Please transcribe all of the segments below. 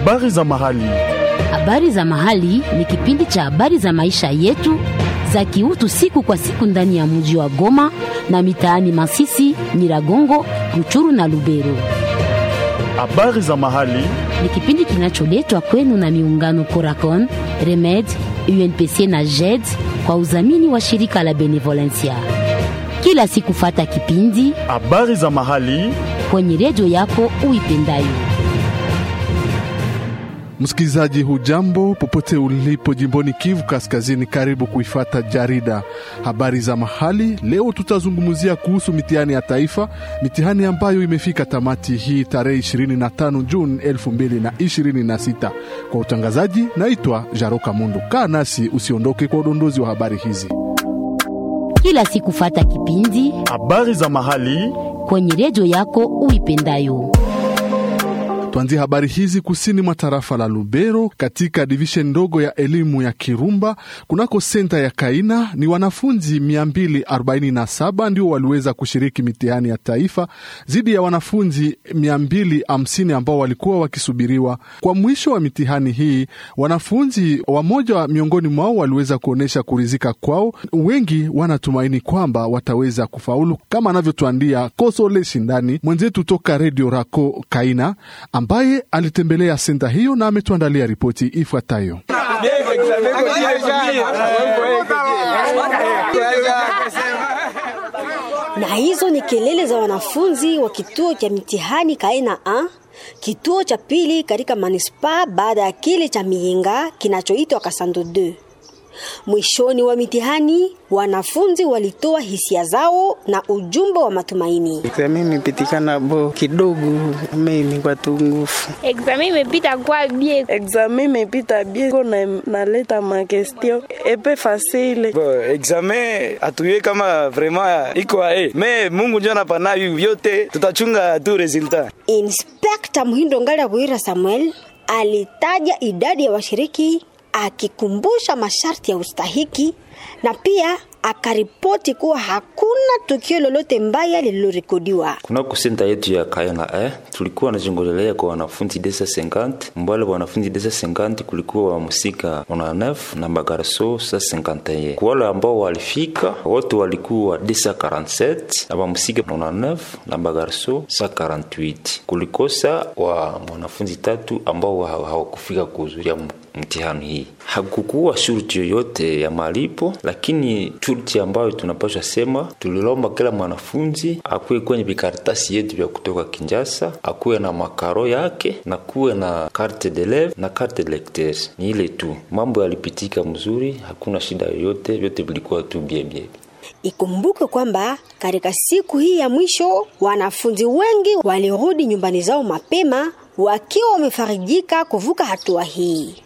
Habari za mahali. Habari za mahali ni kipindi cha habari za maisha yetu za kiutu siku kwa siku ndani ya mji wa Goma na mitaani Masisi, Nyiragongo, Ruchuru na Lubero. Habari za mahali. Ni kipindi kinacholetwa kwenu na miungano Coracon, Remed, UNPC na JED kwa udhamini wa shirika la Benevolencia. Kila siku fata kipindi Habari za mahali. kwenye redio yako uipendayo. Msikilizaji, hujambo popote ulipo jimboni Kivu Kaskazini, karibu kuifata jarida habari za mahali. Leo tutazungumzia kuhusu mitihani ya taifa, mitihani ambayo imefika tamati hii tarehe 25 Juni 2026. Kwa utangazaji, naitwa Jaroka Mundu. Kaa nasi usiondoke kwa udondozi wa habari hizi. Kila siku fata kipindi Habari za mahali. kwenye redio yako uipendayo. Tuanzie habari hizi kusini mwa tarafa la Lubero, katika divishen ndogo ya elimu ya Kirumba kunako senta ya Kaina. Ni wanafunzi 247 ndio waliweza kushiriki mitihani ya taifa dhidi ya wanafunzi 250 ambao walikuwa wakisubiriwa. Kwa mwisho wa mitihani hii, wanafunzi wamoja miongoni mwao waliweza kuonyesha kurizika kwao. Wengi wanatumaini kwamba wataweza kufaulu, kama anavyotuandia Kosole Shindani mwenzetu toka redio Rako Kaina ambaye alitembelea senta hiyo na ametuandalia ripoti ifuatayo. Na hizo ni kelele za wanafunzi wa kituo cha mitihani Kaena A, kituo cha pili katika manispaa baada ya kile cha Miyenga kinachoitwa Kasando 2. Mwishoni wa mitihani wanafunzi walitoa hisia zao na ujumbe wa matumaini. Examen imepitikana bo kidogo, mimi kwa tungufu. Examen imepita kwa bien. Examen imepita bien, ko na naleta ma question epe facile. Bo, examen atuye kama vraiment iko ae me Mungu ndio anapana hivi vyote, tutachunga tu resultat. Inspekta Muhindo Ngala Bwira Samuel alitaja idadi ya washiriki akikumbusha masharti ya ustahiki na pia akaripoti kuwa hakuna tukio lolote mbaya lililorekodiwa. kunako senta yetu ya Kayana eh, tulikuwa najongolelea kwa wanafunzi desa 50 mbale wanafunzi desa 50 kulikuwa wa musika 19 na magarso sa 51 kwa wale ambao walifika wote walikuwa desa 47 na wamusika 19 na magarso sa 48 kulikosa wa wanafunzi tatu ambao haw- hawakufika kuhudhuria mtihani hii. Hakukuwa shurti yoyote ya malipo, lakini shurti ambayo tunapaswa sema, tulilomba kila mwanafunzi akuwe kwenye vikaratasi yetu vya kutoka Kinjasa, akuwe na makaro yake na kuwe na carte d'eleve na carte de lecteur. Ni ile tu, mambo yalipitika mzuri, hakuna shida yoyote, vyote vilikuwa tu bien bien. Ikumbuke kwamba katika siku hii ya mwisho wanafunzi wengi walirudi nyumbani zao mapema wakiwa wamefarijika kuvuka hatua hii.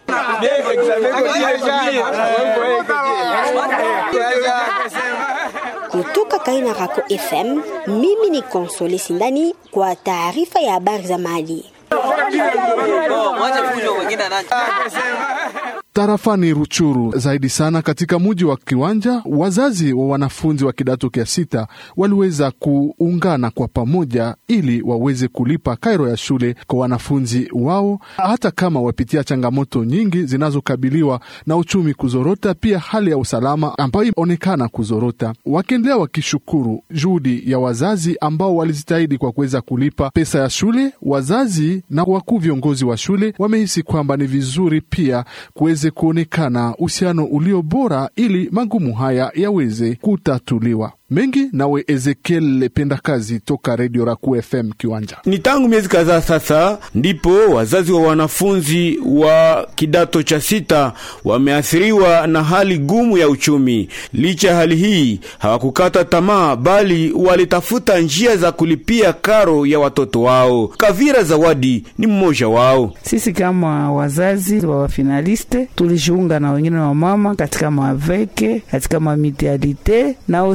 Kutoka Kaina Rako FM, mimi ni Konsole Sindani kwa taarifa ya habari za mali. Tarafani Ruchuru zaidi sana katika muji wa Kiwanja, wazazi wa wanafunzi wa kidato cha sita waliweza kuungana kwa pamoja ili waweze kulipa kairo ya shule kwa wanafunzi wao, hata kama wapitia changamoto nyingi zinazokabiliwa na uchumi kuzorota, pia hali ya usalama ambayo imeonekana kuzorota, wakiendelea wakishukuru juhudi ya wazazi ambao walijitahidi kwa kuweza kulipa pesa ya shule. Wazazi na wakuu viongozi wa shule wamehisi kwamba ni vizuri pia kuweze kuonekana uhusiano ulio bora ili magumu haya yaweze kutatuliwa. Mengi nawe Ezekiel Lependa Kazi toka Redio Raku FM Kiwanja. Ni tangu miezi kadhaa sasa ndipo wazazi wa wanafunzi wa kidato cha sita wameathiriwa na hali gumu ya uchumi. Licha ya hali hii, hawakukata tamaa, bali walitafuta njia za kulipia karo ya watoto wao. Kavira Zawadi ni mmoja wao. Sisi kama wazazi wa wafinaliste tulijiunga na wengine wa mama katika maveke katika mamitialite na osi tuli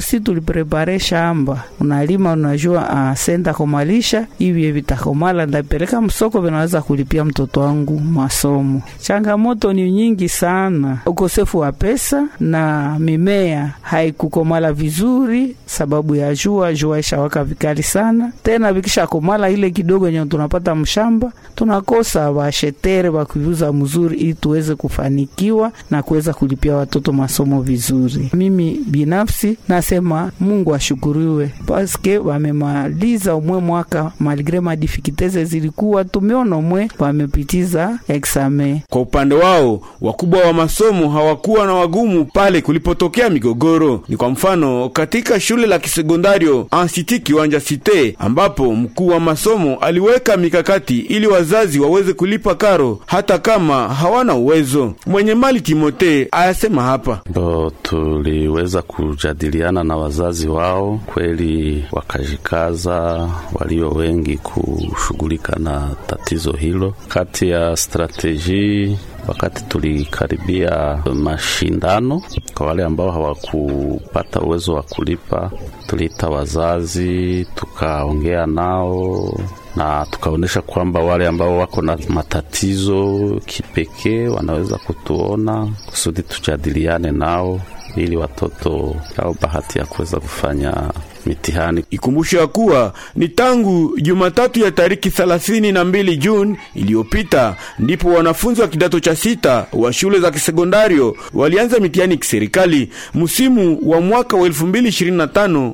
kujiprepare shamba, unalima unajua, ah, senda komalisha hivi vitakomala, ndapeleka msoko, vinaweza kulipia mtoto wangu masomo. Changamoto ni nyingi sana, ukosefu wa pesa na mimea haikukomala vizuri sababu ya jua. Jua ishawaka vikali sana, tena vikisha komala ile kidogo yenye tunapata mshamba, tunakosa washetere wa kuuza mzuri, ili tuweze kufanikiwa na kuweza kulipia watoto masomo vizuri. Mimi binafsi nasema Mungu ashukuriwe paske wamemaliza umwe mwaka malgre madifikiteze zilikuwa tumeona umwe wamepitiza exame. Kwa upande wao wakubwa wa masomo hawakuwa na wagumu pale kulipotokea migogoro. Ni kwa mfano katika shule la kisekondario Ansiti Kiwanja Site, ambapo mkuu wa masomo aliweka mikakati ili wazazi waweze kulipa karo hata kama hawana uwezo. Mwenye mali Timote ayasema hapa ndo tuliweza kujadiliana na wazazi wao, kweli wakajikaza walio wengi kushughulika na tatizo hilo. Kati ya strateji wakati tulikaribia mashindano, kwa wale ambao hawakupata uwezo wa kulipa, tuliita wazazi tukaongea nao na tukaonyesha kwamba wale ambao wako na matatizo kipekee wanaweza kutuona kusudi tujadiliane nao ili watoto au bahati ya kuweza kufanya mitihani. Ikumbushe ya kuwa ni tangu Jumatatu ya tariki 32 Juni iliyopita ndipo wanafunzi wa kidato cha sita wa shule za kisekondario walianza mitihani kiserikali msimu wa mwaka wa 2025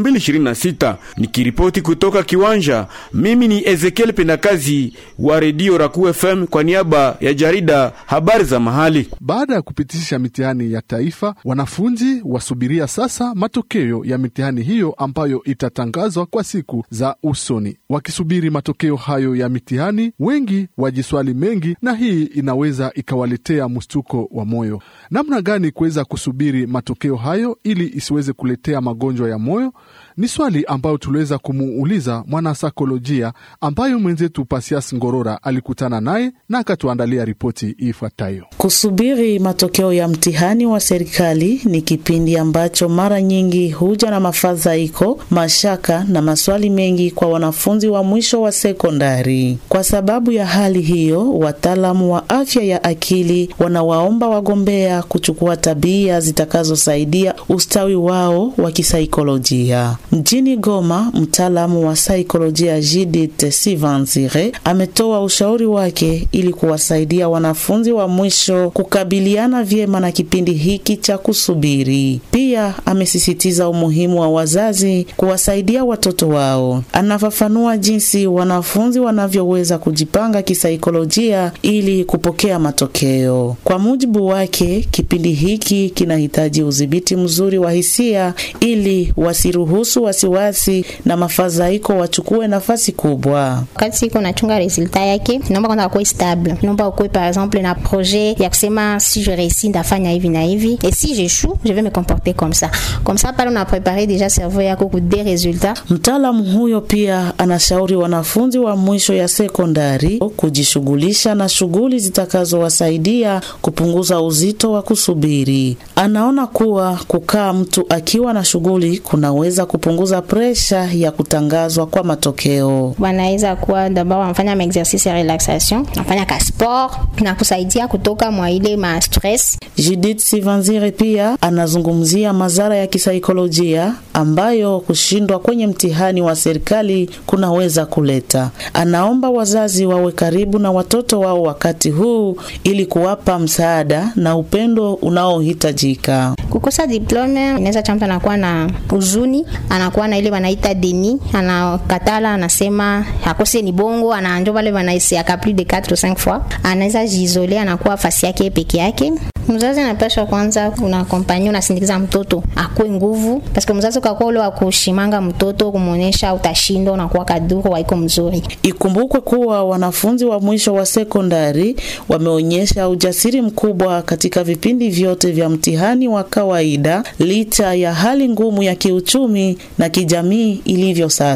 2026. Nikiripoti kutoka kiwanja, mimi ni Ezekiel Pendakazi wa redio Raku FM kwa niaba ya jarida habari za mahali. Baada ya kupitisha mitihani ya taifa, wanafunzi wasubiria sasa matokeo ya mitihani hiyo ambayo itatangazwa kwa siku za usoni. Wakisubiri matokeo hayo ya mitihani, wengi wajiswali mengi, na hii inaweza ikawaletea mshtuko wa moyo. Namna gani kuweza kusubiri matokeo hayo ili isiweze kuletea magonjwa ya moyo? Ni swali ambayo tuliweza kumuuliza mwanasaikolojia ambayo mwenzetu Pasias Ngorora alikutana naye na akatuandalia ripoti ifuatayo. Kusubiri matokeo ya mtihani wa serikali ni kipindi ambacho mara nyingi huja na mafadhaiko, mashaka na maswali mengi kwa wanafunzi wa mwisho wa sekondari. Kwa sababu ya hali hiyo, wataalamu wa afya ya akili wanawaomba wagombea kuchukua tabia zitakazosaidia ustawi wao wa kisaikolojia. Mjini Goma, mtaalamu wa saikolojia Judith Sivanzire ametoa ushauri wake ili kuwasaidia wanafunzi wa mwisho kukabiliana vyema na kipindi hiki cha kusubiri. Pia amesisitiza umuhimu wa wazazi kuwasaidia watoto wao. Anafafanua jinsi wanafunzi wanavyoweza kujipanga kisaikolojia ili kupokea matokeo. Kwa mujibu wake, kipindi hiki kinahitaji udhibiti mzuri wa hisia ili wasiruhusu wasiwasi na mafadhaiko wachukue nafasi kubwa. Wakati iko nachunga resultat yake, naomba kwanza akuwe stable, naomba ukuwe par exemple na projet ya kusema si je réussis ndafanya hivi na hivi, et si j'échoue je vais me comporter comme ça comme ça pale una prepare deja cerveau yako ku des resultats. Mtaalamu huyo pia anashauri wanafunzi wa mwisho ya sekondari kujishughulisha na shughuli zitakazowasaidia kupunguza uzito wa kusubiri. Anaona kuwa kukaa mtu akiwa na shughuli kunaweza kupunguza presha ya kutangazwa kwa matokeo. Wanaweza kuwa d'abord wanafanya ma exercice ya relaxation, wanafanya ka sport na kusaidia kutoka mwa ile ma stress. Judith Sivanzire pia anazungumzia madhara ya kisaikolojia ambayo kushindwa kwenye mtihani wa serikali kunaweza kuleta. Anaomba wazazi wawe karibu na watoto wao wakati huu ili kuwapa msaada na upendo unaohitajika. Kukosa diplome inaweza cha mtu anakuwa na huzuni, anakuwa na ile wanaita deni, anakatala, anasema akose ni bongo, anaanjo wale wanaisiaka plus de 4 ou 5 fois, anaweza jizole, anakuwa fasi yake peke yake. Mzazi anapaswa kwanza unakompanyia unasindikiza mtoto akue nguvu, paske mzazi ukakuwa ule wa kushimanga mtoto kumwonyesha utashindwa, unakuwa kaduru waiko mzuri. Ikumbukwe kuwa wanafunzi wa mwisho wa sekondari wameonyesha ujasiri mkubwa katika vipindi vyote vya mtihani wa kawaida licha ya hali ngumu ya kiuchumi na kijamii ilivyo sasa.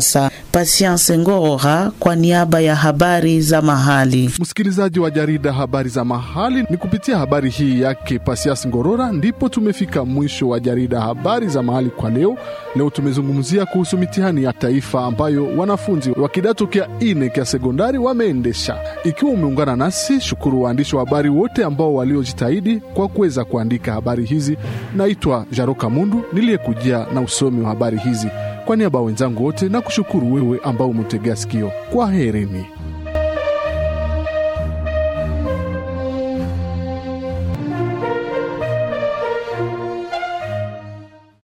Patience Ngorora kwa niaba ya habari za mahali. Msikilizaji wa jarida habari za mahali, ni kupitia habari hii yake Pasias Ngorora ndipo tumefika mwisho wa jarida habari za mahali kwa leo. Leo tumezungumzia kuhusu mitihani ya taifa ambayo wanafunzi wa kidato kya ine kya sekondari wameendesha. Ikiwa umeungana nasi, shukuru waandishi wa habari wote ambao waliojitahidi kwa kuweza kuandika habari hizi. Naitwa Jaroka Mundu niliyekujia na usomi wa habari hizi. Kwa niaba ya wenzangu wote na kushukuru wewe ambao umetegea sikio. Kwa herini.